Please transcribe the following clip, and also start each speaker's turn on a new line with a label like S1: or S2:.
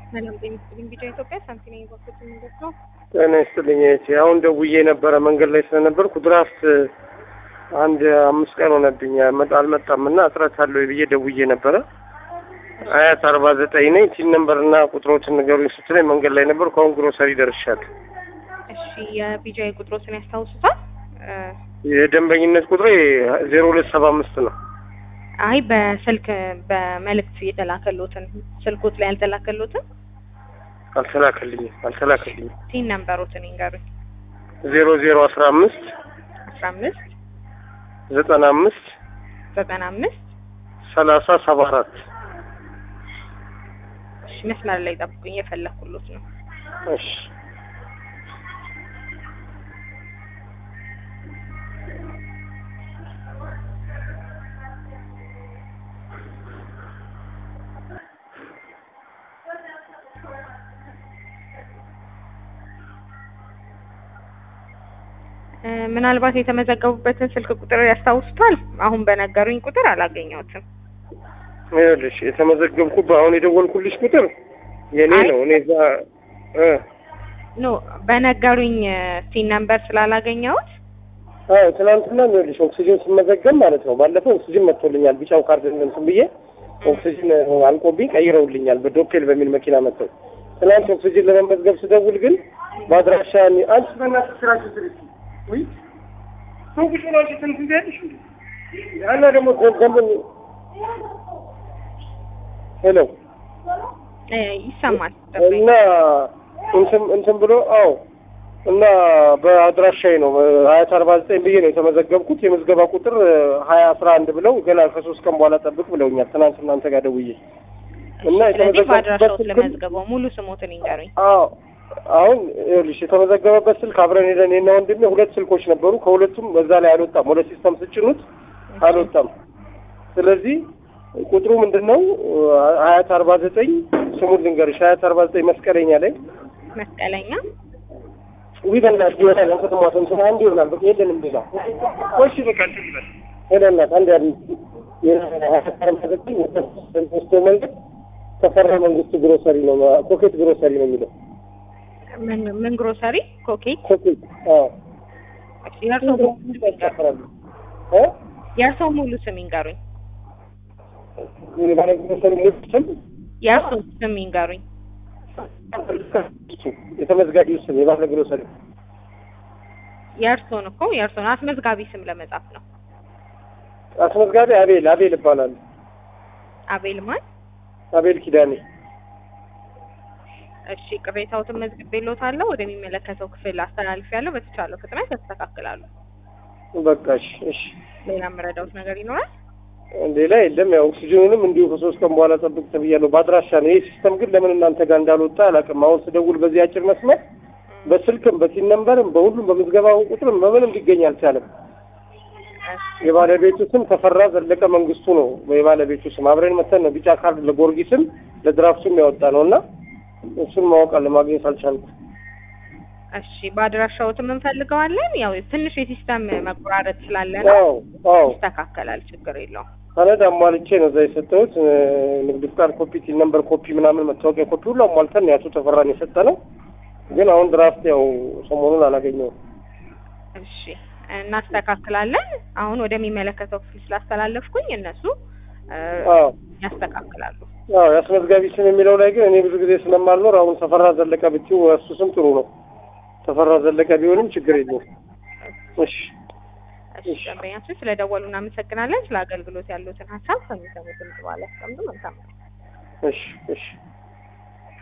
S1: ሰላም ጤና ይስጥልኝ። ቢጫ ኢትዮጵያ ሳንቲና የባኮት መንገድ ነው።
S2: ጤና ይስጥልኝ እህቴ። አሁን ደውዬ ነበረ መንገድ ላይ ስለነበርኩ ድራፍት አንድ አምስት ቀን ሆነብኝ መጣ አልመጣም እና እጥረት አለው ብዬ ደውዬ ነበረ። አያት አርባ ዘጠኝ ነኝ ቲን ነምበርና ቁጥሮችን ንገሩኝ ስትለኝ መንገድ ላይ ነበርኩ። አሁን ግሮሰሪ ደርሻለሁ።
S1: እሺ የቢጫ ቁጥሮችን ያስታውሱታል?
S2: የደንበኝነት ቁጥሬ ዜሮ ሁለት ሰባ አምስት ነው።
S1: አይ በስልክ በመልእክት የተላከሎትን ስልኮት ላይ ያልተላከሎትን
S2: አልተላከልኝም አልተላከልኝም።
S1: ቲን ነምበሮትን ይንገሩኝ።
S2: ዜሮ ዜሮ አስራ አምስት
S1: አስራ አምስት
S2: ዘጠና አምስት
S1: ዘጠና አምስት
S2: ሰላሳ ሰባ አራት
S1: እሺ መስመር ላይ ጠብቁኝ፣ የፈለኩሎት ነው።
S2: እሺ
S1: እ ምናልባት የተመዘገቡበትን ስልክ ቁጥር ያስታውሱታል? አሁን በነገሩኝ ቁጥር አላገኘሁትም።
S2: ይኸውልሽ የተመዘገብኩበት አሁን የደወልኩልሽ ቁጥር የኔ
S1: አይ።
S2: ነው። እኔ እዛ እ
S1: ኖ በነገሩኝ ቲን ነምበር ስላላገኘሁት
S2: አዎ ትናንትና ይኸውልሽ ኦክሲጅን ስመዘገብ ማለት ነው። ባለፈው ኦክሲጅን መጥቶልኛል ቢጫው ካርድ እንትን ብዬ ኦክሲጅን አልቆብኝ ቀይረውልኛል በዶፔል በሚል መኪና መጥተው። ትናንት ኦክሲጅን ለመመዝገብ ስደውል ግን በአድራሻ እኔ- አንቺ በእናትሽ ስራሽን ስሪ እስኪ። ውይ ሰው ቁጭ ብሎ አንቺ እንትን ትያለሽ እንዴ? ያና ደግሞ ደንበኝ ሄሎ
S1: እ ይሰማል።
S2: እና እንትን እንትን ብሎ አዎ እና በአድራሻዬ ነው ሀያት አርባ ዘጠኝ ብዬ ነው የተመዘገብኩት። የምዝገባ ቁጥር ሀያ አስራ አንድ ብለው ገና ከሶስት ቀን በኋላ ጠብቅ ብለውኛል። ትናንት እናንተ ጋር ደውዬ እና
S1: ስለዚህ በአድራሻው
S2: የተመዘገቡበት ስልክ
S1: ስለመዝገበው ሙሉ ስሞትን ይንገሩኝ።
S2: አዎ አሁን ይኸውልሽ የተመዘገበበት ስልክ አብረን ሄደን እኔና ወንድሜ ሁለት ስልኮች ነበሩ። ከሁለቱም በዛ ላይ አልወጣም። ወደ ሲስተም ስጭኑት አልወጣም። ስለዚህ ቁጥሩ ምንድን ነው? ሀያት አርባ ዘጠኝ ስሙን ልንገርሽ። ሀያት አርባ ዘጠኝ መስቀለኛ ላይ
S1: መስቀለኛ
S2: ዊ በእናትህ ይወጣል። ከተማ እንትን አንድ ይሆናል። በቃ የለንም ሌላ። ወሽ በቃ እንትን ይበል ሄደናት አንድ ያሉ የሀያት አርባ ዘጠኝ ወስቶ መንገድ ተፈራ መንግስቱ ግሮሰሪ ነው ኮኬት ግሮሰሪ ነው የሚለው
S1: ምን ምን ግሮሰሪ ኮኬት
S2: ኮኬት አዎ
S1: የእርሶ ሙሉ ስም ይንገሩኝ።
S2: ያስፈራሉ እ
S1: የእርሶ ሙሉ ስም ይንገሩኝ።
S2: የባለ ግሮሰሪ ሙሉ ስም
S1: የእርሶ ስም ይንገሩኝ።
S2: የተመዝጋቢው ስም የባለ ግሮሰሪ
S1: የእርሶን እኮ የእርሶን አስመዝጋቢ ስም ለመጻፍ ነው።
S2: አስመዝጋቢ አቤል አቤል ይባላል።
S1: አቤል ማን?
S2: አቤል ኪዳኔ
S1: እሺ ቅሬታዎትን መዝግቤልዎታለሁ። ወደሚመለከተው ክፍል አስተላልፌያለሁ። በተቻለው ፍጥነት ያስተካክላሉ።
S2: በቃ እሺ እሺ
S1: ሌላ የምረዳዎት ነገር ይኖራል?
S2: ሌላ የለም። ያው ኦክሲጅኑንም እንዲሁ ከሶስት ቀን በኋላ ጠብቅ ተብያለሁ። በአድራሻ ነው። ይህ ሲስተም ግን ለምን እናንተ ጋር እንዳልወጣ አላውቅም። አሁን ስደውል በዚህ አጭር መስመር በስልክም በቲን ነምበርም በሁሉም በምዝገባው ቁጥርም በምንም ሊገኝ አልቻለም። የባለቤቱ ስም ተፈራ ዘለቀ መንግስቱ ነው። የባለቤቱ ስም አብረን መተን ነው ቢጫ ካርድ ለጎርጊስም ለድራፍቱም ያወጣ ነው እና እሱን ማወቅ አለ ማግኘት አልቻልኩም።
S1: እሺ በአድራሻዎትም እንፈልገዋለን። ያው ትንሽ የሲስተም መቆራረጥ ስላለ ነው።
S2: አዎ አዎ
S1: ይስተካከላል። ችግር የለውም።
S2: ሰነድ አሟልቼ ነው እዛ የሰጠሁት። እ፣ ንግድ ፍቃድ ኮፒ፣ ቲን ነምበር ኮፒ፣ ምናምን መታወቂያ ኮፒ ሁሉ አሟልተን ነው የአቶ ተፈራን የሰጠ ነው። ግን አሁን ድራፍት ያው ሰሞኑን አላገኘውም።
S1: እሺ እናስተካክላለን። አሁን ወደሚመለከተው ክፍል ስላስተላለፍኩኝ እነሱ እ፣
S2: አዎ
S1: ያስተካክላሉ።
S2: አዎ የአስመዝጋቢ ስም የሚለው ላይ ግን እኔ ብዙ ጊዜ ስለማልኖር አሁን ተፈራ ዘለቀ ብትይው እሱ ስም ጥሩ ነው። ተፈራ ዘለቀ ቢሆንም ችግር የለውም። እሺ
S1: እሺ ደንበኛችን ስለደወሉ እናመሰግናለን። ስለ አገልግሎት ያሉትን ሀሳብ ከሚሰሙት ድምጽ በኋላ ያስቀምጡ። መልካም
S2: እሺ እሺ